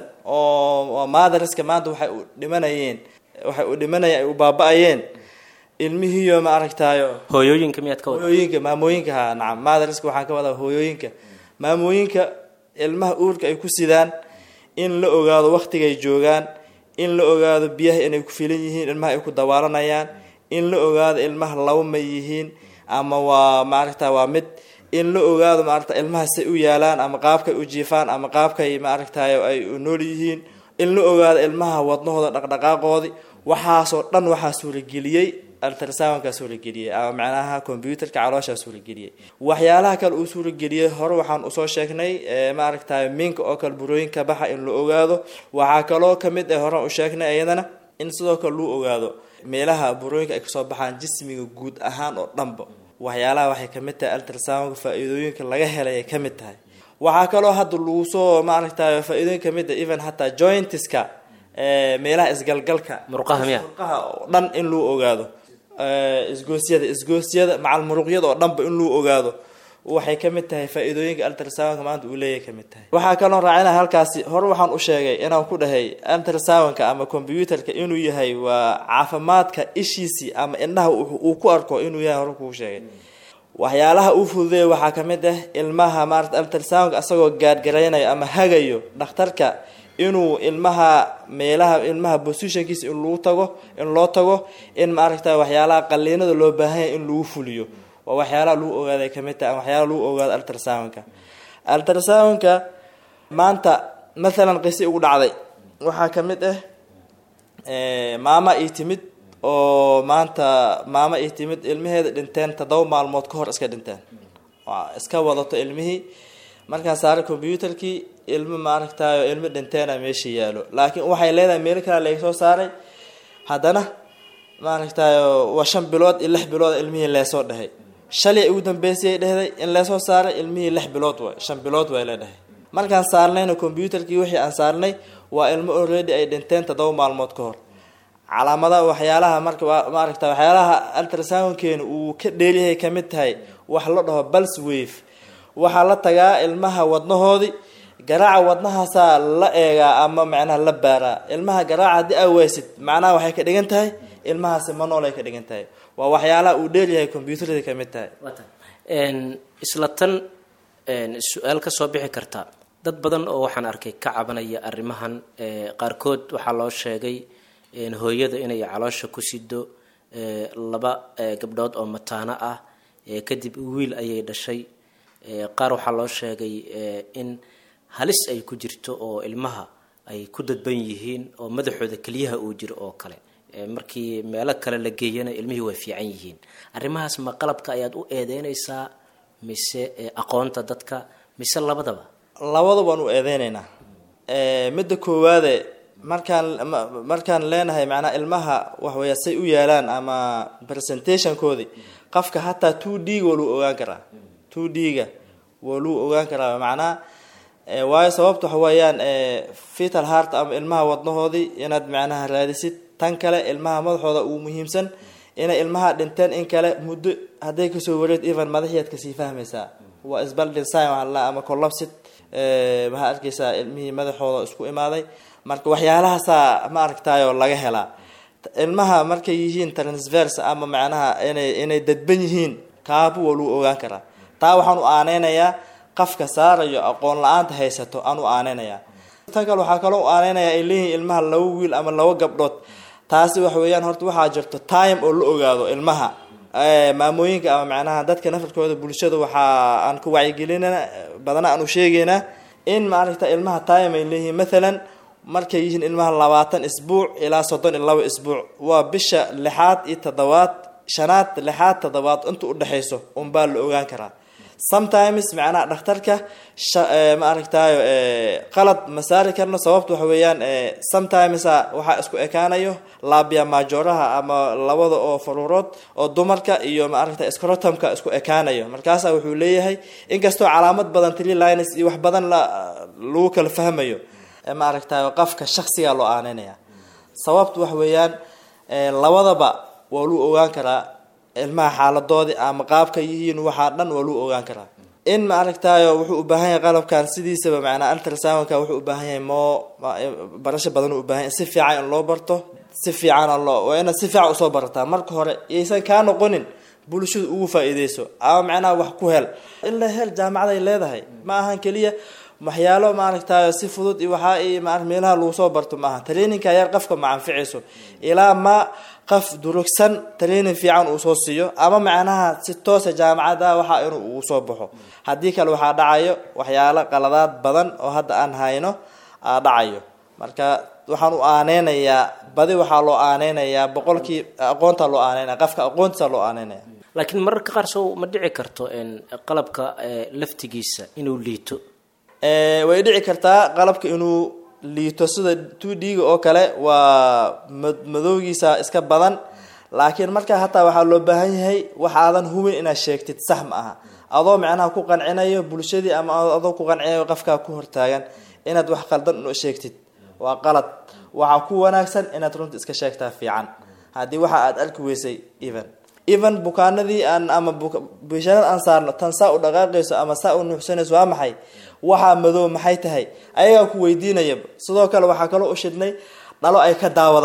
oo mathariska maanta waxay u dhimanayeen waxay u dhimanayeen ay u baaba-ayeen ilmihiiyo ma aragtaayo hooyooyinka miyaad ka wada hooyooyinka maamooyinka ha nacam mathariska waxaan ka wadaa hooyooyinka maamooyinka ilmaha uurka ay ku sidaan in la ogaado waktigay joogaan in la ogaado biyaha inay ku filan yihiin ilmaha ay ku dawaalanayaan in la ogaado ilmaha laba ma yihiin ama waa maaragta waa mid in la ogaado maaragta ilmaha say u yaalaan ama qaabkay u jiifaan ama qaabkay maaragtay ay u nool yihiin in la ogaado ilmaha wadnahooda dhaqdhaqaaqoodi waxaasoo dhan waxaa suurageliyey ultrasoundkaa suurageliyey ama macnaha computerka calooshaa suurageliyey waxyaalaha kale uu suurageliyey hore waxaan usoo sheegnay maaragtay minka oo kale burooyinka baxa in la ogaado waxaa kaloo kamid ah horaan u sheegnay iyadana in sidoo kale luu ogaado meelaha burooyinka ay kasoo baxaan jismiga guud ahaan oo dhanba waxyaalaha waxay kamid tahay ultrasoundka faa-iidooyinka laga helay ay kamid tahay waxaa kaloo hadda lagu soo maaragtay faa-iidooyin kamid ah even hataa jointiska meelaha isgalgalka murqaha miya murqaha oo dhan in luu ogaado isgoosyada isgoosyada macal muruqyada oo dhanba in luu ogaado waxay kamid tahay faa-iidooyinka ultrasoundka maanta uu leeyahay kamid tahay waxaa kaloo raacina halkaasi hore waxaan u sheegay inaan ku dhahay ultrasoundka ama computerka inuu yahay waa caafimaadka ishiisii ama indhaha uu ku arko inuu yahay hore kuu sheegay waxyaalaha uu fududeeya waxaa ka mid ah ilmaha maarata altrasoundka asagoo gaadgaraynayo ama hagayo dhakhtarka inuu ilmaha meelaha ilmaha positionkiisa in lagu tago in loo tago in maaragta waxyaalaha qaliinada loo baahanya in lagu fuliyo waa waxyaalaha lagu ogaaday kamid taha waxyaalaha lagu ogaado altrasoundka altrasoundka maanta mathalan qisi ugu dhacday waxaa ka mid ah maama ii timid oo maanta maama ii timid ilmaheeda dhinteen toddoba maalmood ka hor iska dhinteen iska wadato ilmihii markaan saaray combyuterkii ilmo maaragtayo ilmo dhinteena meesha yaalo laakiin waxay leedahay meel kale laga soo saaray haddana maaragtayo waa shan bilood iyo lix bilood ilmihii leesoo dhahay shalay ugu dambeysayay dhehday in leesoo saaray ilmihii lix bilood waay shan bilood way leedhahay markaan saarnayna combyuterkii wixii aan saarnay waa ilmo already ay dhinteen toddoba maalmood ka hor calaamadaha waxyaalaha marka maaragta waxyaalaha altrasoundkeena uu ka dheeryahay kamid tahay wax la dhaho bals wave waxaa la tagaa ilmaha wadnahoodii garaaca wadnahaasaa la eegaa ama macnaha la baaraa ilmaha garaaca haddii aa waysid macnaha waxay ka dhigan tahay ilmahaasi ma nool ay ka dhigan tahay waa waxyaalaha uu dheeryahay combyuterada kamid tahay isla tan su-aal ka soo bixi karta dad badan oo waxaan arkay ka cabanaya arrimahan qaarkood waxaa loo sheegay hooyada inay caloosha ku sido laba gabdhood oo mataano ah kadib wiil ayay dhashay qaar waxaa loo sheegay in halis ay ku jirto oo ilmaha ay ku dadban yihiin oo madaxooda keliyaha uu jiro oo kale markii meelo kale la geeyana ilmihii way fiican yihiin arrimahaas ma qalabka ayaad u eedeynaysaa mise aqoonta dadka mise labadaba labada waan u eedeyneynaa midda koowaade markaan markaan leenahay macnaa ilmaha waxweya say u yaalaan ama presentationkoodii qofka hataa two d ga waa lagu ogaan karaa two d ga waa lagu ogaan karaa macnaa waayo sababta waxa weeyaan fetal heart ama ilmaha wadnahoodii inaad macnaha raadisid tan kale ilmaha madaxooda uu muhiimsan inay ilmaha dhinteen in kale muddo hadday kasoo wareed even madaxiiad kasii fahmaysaa waa isbaldin sign waxaa la ama collapsid waxaa arkaysaa ilmihii madaxooda isku imaaday marka waxyaalahaasaa ma aragtayo laga helaa ilmaha markay yihiin transverse ama macnaha inay inay dadban yihiin kaabu waa lagu ogaan karaa taa waxaan u aaneynayaa qafka saarayo aqoon la-aanta haysato aan u aaneynayaa tan kale waxaa kaloo u aaneynayaa ay leeyihiin ilmaha laba wiil ama laba gabdhood taasi waxa weeyaan horta waxaa jirto time oo la ogaado ilmaha maamooyinka ama macnaha dadka nafarkooda bulshada waxaa aan ku wacyigelinana badana aan u sheegeynaa in maaragta ilmaha time ay leeyihiin mathalan markay yihiin ilmaha labaatan isbuuc ilaa soddon iyo laba isbuuc waa bisha lixaad iyo toddobaad shanaad lixaad toddobaad inta udhexayso unbaa la ogaan karaa sometimes macnaha dhakhtarka ma aragtayo qalad ma saari karno sababta waxa weeyaan sometimes waxaa isku ekaanayo labia majoraha ama labada oo faruurood oo dumarka iyo ma aragta scrotumka isku ekaanayo markaasa wuxuu leeyahay inkastoo calaamad badan three lines iyo wax badan lagu kala fahmayo ma aragtayo qafka shaksigaa loo aaneynaya sababta waxa weeyaan labadaba waa lagu ogaan karaa ilmaha xaaladoodii ama qaabka yihiin waxaa dhan waa lagu ogaan karaa in ma aragtayo wuxuu u baahan yahay qalabkan sidiisaba macnaa altrasoundka wuxuu u baahan yahay moo barasho badan u baahan yahay si fiican in loo barto si fiican loo waa inaad si fiican usoo barataa marka hore yaysan kaa noqonin bulshadu ugu faa-iideyso ama macnaha wax ku hel ilaa hel jaamacaday leedahay ma ahan keliya waxyaalo maaragtayo si fudud iyo waxaa i ma meelaha lagu soo barto maaha traininka yar qafka ma anficayso ilaa ma qaf durugsan training fiican uu soo siiyo ama macnaha si toosa jaamacada waxa inuu uu soo baxo haddii kale waxaa dhacayo waxyaalo qaladaad badan oo hadda aan hayno aa dhacayo marka waxaan u aaneynayaa badi waxaa loo aaneynayaa boqolkii aqoonta loo aaneynaya qafka aqoontiisa loo aaneynaya laakiin mararka qaar sow ma dhici karto qalabka laftigiisa inuu liito way dhici kartaa qalabka inuu liito sida two d-ga oo kale waa madowgiisa iska badan laakiin markaa hataa waxaa loo baahan yahay waxaadan hubin inaad sheegtid sax ma aha adoo macnaha ku qancinayo bulshadii ama adoo ku qancinayo qafkaa ku hortaagan inaad wax qaldan u sheegtid waa qalad waxaa ku wanaagsan inaad runta iska sheegtaa fiican haddii waxa aada arki weysay even even bukaanadii aan ama bishaarad aan saarno tan saa u dhaqaaqayso ama saa u nuuxsanayso waa maxay waxaa madow maxay tahay ayagaa ku weydiinayaba sidoo kale waxaa kaloo u shidhnay dhalo ay ka daawadaan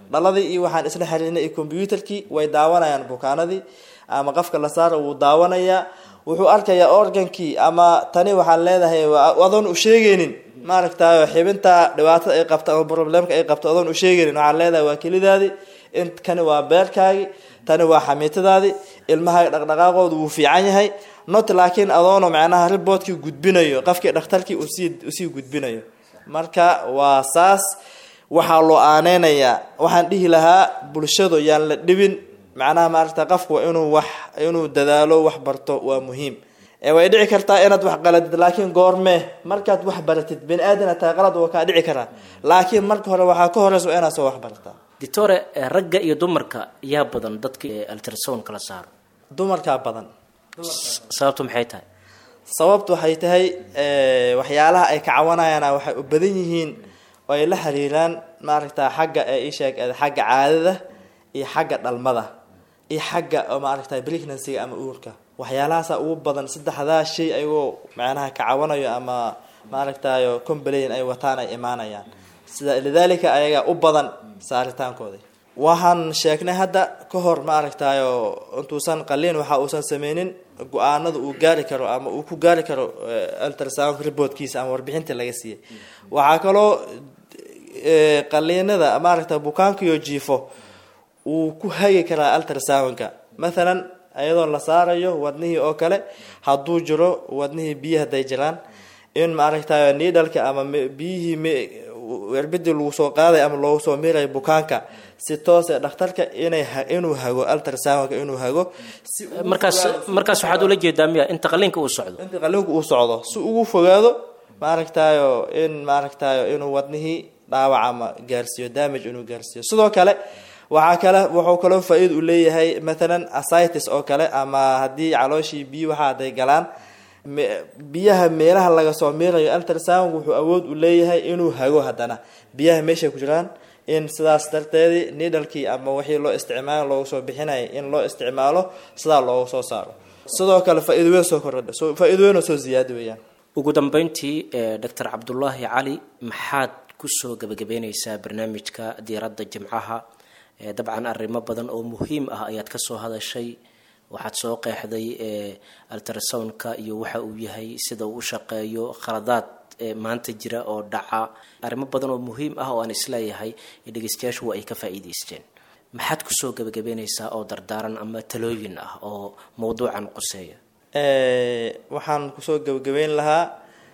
dhaladii iyo waxaan isla xiriirnay iyo combyuutarkii way daawanayaan bukaanadii ama qofka la saara wuu daawanayaa wuxuu arkayaa organkii ama tani waxaan leedahay adoon u sheegeynin maaragtayo xibinta dhibaatada ay qabto ama problemka ay qabto adoon u sheegeynin waxaan leedahay waa kelidaadii in kani waa beerkaagi tani waa xamiitadaadii ilmaha dhaqdhaqaaqooda wuu fiican yahay not laakiin adoono macnaha riboodkii gudbinayo qofkii dhakhtarkii usii usii gudbinayo marka waa saas waxaa loo aaneynayaa waxaan dhihi lahaa bulshadu yaan la dhibin macnaha maaragta qofku waa inuu wax inuu dadaalo wax barto waa muhiim way dhici kartaa inaad wax qaladid laakiin goormee markaad wax baratid bani aadana taa qalad waa kaa dhici karaa laakiin marka hore waxaa ka horeysa waa inaad soo wax barataa doctore ragga iyo dumarka yaa badan dadka altrasound kala saaro dumarkaa badan sababtu maxay tahay sababtu waxay tahay waxyaalaha ay ka cawanayaan waxay u badan yihiin oo ay la xiriiraan maaragta xagga isheeg xagga caadada iyo xagga dhalmada iyo xagga maaragta pregnancyga ama uurka waxyaalahaasa ugu badan saddexdaa shay ayagoo macnaha ka cawanayo ama maaragtayo complain ay wataan ay imaanayaan sida lidaalika ayaga u badan saaritaankooda waxaan sheegnay hadda ka hor maaragtayo intuusan qaliin waxa uusan sameynin go-aanada uu gaari karo ama uu ku gaari karo ultrasound reportkiisa ama warbixinta laga siiyey waxaa kaloo qaliinada maaragta bukaankiyo jiifo uu ku hagi karaa ultrasoundka mathalan iyadoo la saarayo wadnihii oo kale hadduu jiro wadnihii biyo hadday jiraan in maaragtayo niidhalka ama biyihii werbidii lagu soo qaaday ama loogu soo miirayo bukaanka si toose dhakhtarka inay inuu hago ultrasoundka inuu hago si markaas markaas waxaad ula jeedaa miya inta qaliinka uu socdo inta qaliinku uu socdo si ugu fogaado maaragtayo in maaragtayo inuu wadnihii dhaawac ama gaarsiiyo damage inuu gaarsiiyo sidoo kale waxaa kale wuxuu kaloo faa-iid u leeyahay mathalan asitis oo kale ama haddii calooshii biyo waxa haday galaan biyaha meelaha laga soo miirayo ultrasound wuxuu awood u leeyahay inuu hago haddana biyaha meeshay ku jiraan in sidaas darteedii nidhalkii ama wixii loo isticmaalo loogu soo bixinaya in loo isticmaalo sidaa loogu soo saaro sidoo kale faa-iid weyn soo kordha faa-iid weyn oo soo ziyaada weeyaan ugu dambeyntii doctor cabdullaahi cali maxaad kusoo gabagabeyneysaa barnaamijka diiradda jimcaha dabcan arrimo badan oo muhiim ah ayaad kasoo hadashay waxaad soo qeexday ultrasoundka iyo waxa uu yahay sida uu u shaqeeyo khaladaad maanta jira oo dhaca arrimo badan oo muhiim ah oo aan isleeyahay dhegeystayaashu waa ay ka faa-iideysteen maxaad kusoo gabagabeyneysaa oo dardaaran ama talooyin ah oo mawduucan quseeya waxaan kusoo gabagabeyn lahaa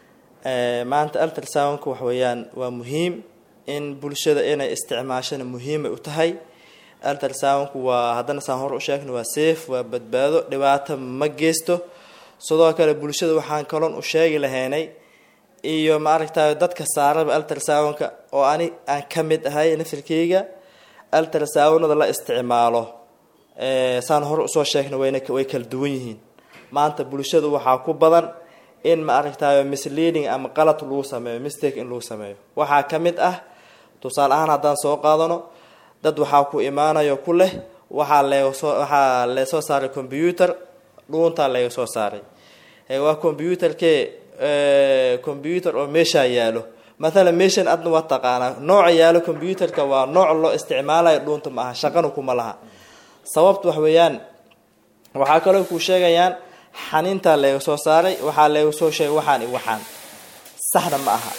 maanta ultrasoundka wax weeyaan waa muhiim in bulshada inay isticmaashana muhiimay u tahay ultrasoundku waa haddana saan hor u sheegna waa safe waa badbaado dhibaato ma geysto sidoo kale bulshada waxaan kaloon u sheegi lahaynay iyo maaragtay dadka saaraba ultrasoundka oo ani aan ka mid ahay nafirkeyga ultrasoundada la isticmaalo saan hor usoo sheegna wayna way kala duwan yihiin maanta bulshada waxaa ku badan in maaragtay misleading ama qalad lagu sameeyo mistake in lagu sameeyo waxaa ka mid ah tusaale ahaan haddaan soo qaadano dad waxaa ku imaanayo ku leh waxaa leegasoo waxaa leesoo saaray combyuter dhuuntaa laga soo saaray waa combyuterkee combyuter oo meeshaa yaalo mathalan meeshan adna waa taqaanaa nooca yaalo combyuterka waa nooc loo isticmaalayo dhuunta ma aha shaqana kuma laha sababta wax weeyaan waxaa kaloo ku sheegayaan xaniintaa laga soo saaray waxaa laga soo sheegay waxaan i waxaan saxna ma aha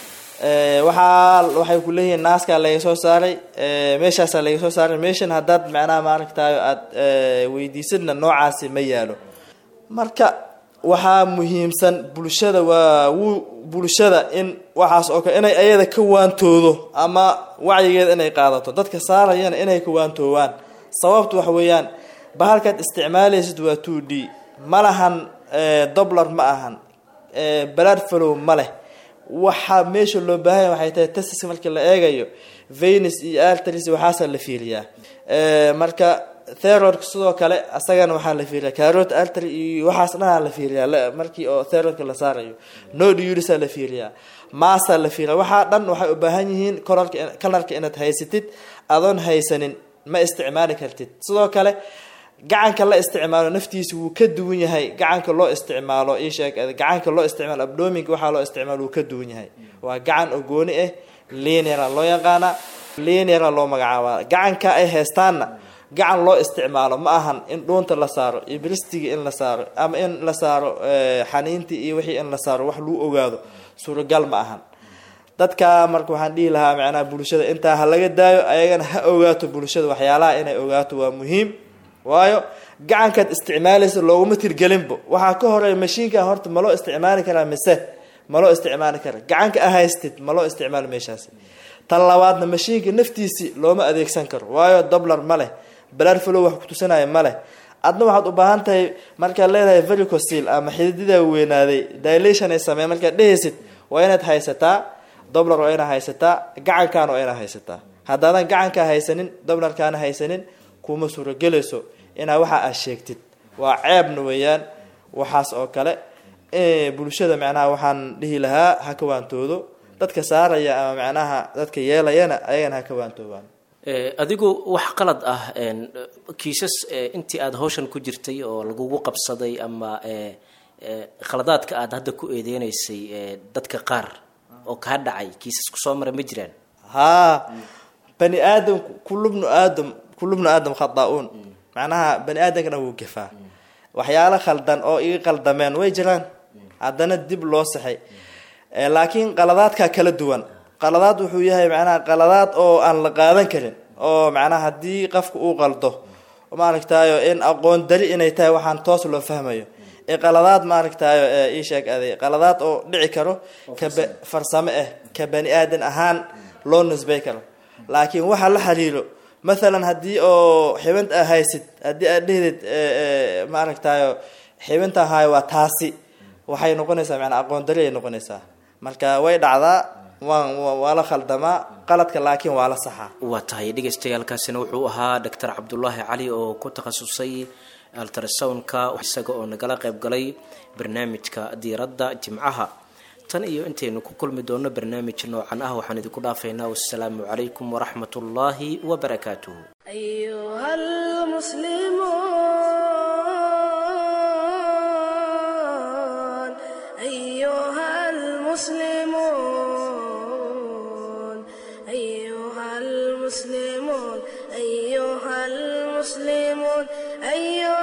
waxaa waxay ku leeyihiin naaskaa laga soo saaray meeshaasaa laga soo saaray meeshan haddaad macnaha maaragtayo aada weydiisadna noocaasi ma yaalo marka waxaa muhiimsan bulshada waa wu bulshada in waxaas oo kale inay ayada ka waantoodo ama wacyigeeda inay qaadato dadka saarayana inay ka waantoowaan sababtu waxa weeyaan bahalkaad isticmaalaysid waa two d ma lahan doblar ma ahan balaad falow ma leh waxaa meesha loo baahanya waxay tahay testis markii la eegayo venus iyo artris waxaasaa la fiiriyaa marka therorka sidoo kale asagana waxaa la fiiriya carot artery iyo waxaas dhanaa la fiiriyaa markii oo therorka la saarayo nodurisa la fiiriyaa maasaa la fiiriya waxaa dhan waxay u baahan yihiin colorka kalarka inaad haysatid adoon haysanin ma isticmaali kartid sidoo kale gacanka la isticmaalo naftiisa wuu ka duwan yahay gacanka loo isticmaalo isheeg gacanka loo isticmaalo abdominka waxaa loo isticmaalo wuu ka duwan yahay waa gacan oo gooni ah lineara loo yaqaana lineara loo magacaabaa gacanka ay haystaanna gacan loo isticmaalo ma ahan in dhuunta la saaro iyo bristiga in la saaro ama in la saaro xaniintii iyo wixii in la saaro wax lagu ogaado suuragal ma ahan dadka marka waxaan dhihi lahaa macnaha bulshada intaa ha laga daayo ayagana ha ogaato bulshada waxyaalaha inay ogaato waa muhiim waayo gacankaad isticmaalaysa looguma tirgelinbo waxaa ka horeeya mashiinka horta ma loo isticmaali karaa mise ma loo isticmaali kara gacanka a haystid ma loo isticmaalo meeshaasi tan labaadna mashiinka naftiisii looma adeegsan karo waayo doblar ma leh balarfalo wax kutusanaya ma leh adna waxaad u baahan tahay markaad leedahay vericosil ama xididida weynaaday dilation ay sameyn markaad dhehaysid waa inaad haysataa doblar waa inaad haysataa gacankaana waa inaad haysataa haddaadan gacankaa haysanin doblarkaana haysanin kuma suuragelayso inaa waxa aad sheegtid waa ceebna weeyaan waxaas oo kale bulshada macnaha waxaan dhihi lahaa ha ka waantoodo dadka saaraya ama macnaha dadka yeelayana ayagana ha ka waantoobaan adigu wax qalad ah kiisas intii aada hawshan ku jirtay oo lagugu qabsaday ama khaladaadka aada hadda ku eedeynaysay dadka qaar oo kaa dhacay kiisas kusoo mara ma jiraan haa bani aadamku kulubnu aadam kulubnu aadam khada-uun macnaha bani aadamkana wuu gafaa waxyaalo khaldan oo iga qaldameen way jiraan haddana dib loo saxay laakiin qaladaadkaa kala duwan qaladaad wuxuu yahay macnaha qaladaad oo aan la qaadan karin oo macnaha haddii qofka uu qaldo maaragtayo in aqoon dari inay tahay waxaan toos loo fahmayo ee qaladaad maaragtayo ii sheeg aday qaladaad oo dhici karo ka farsamo ah ka bani aadan ahaan loo nisbay karo laakiin waxa la xiriiro mathalan haddii oo xibint a haysid haddii aad dhehdid maaragtayo xibinta hayo waa taasi waxay noqonaysaa manaa aqoon dari ay noqonaysaa marka way dhacdaa waan waa la khaldamaa qaladka laakiin waa la saxaa waa tahay dhagaystayaalkaasina wuxuu ahaa doctor cabdulaahi cali oo ku takhasusay altrasoundka isaga oo nagala qayb galay barnaamijka diiradda jimcaha tan iyo intaynu ku kulmi doono barnaamij noocan ah waxaan idinku dhaafaynaa wassalaamu calaykum waraxmat ullaahi wabarakaatuh أيها المسلمون أيها المسلمون أيها المسلمون أيها المسلمون أيها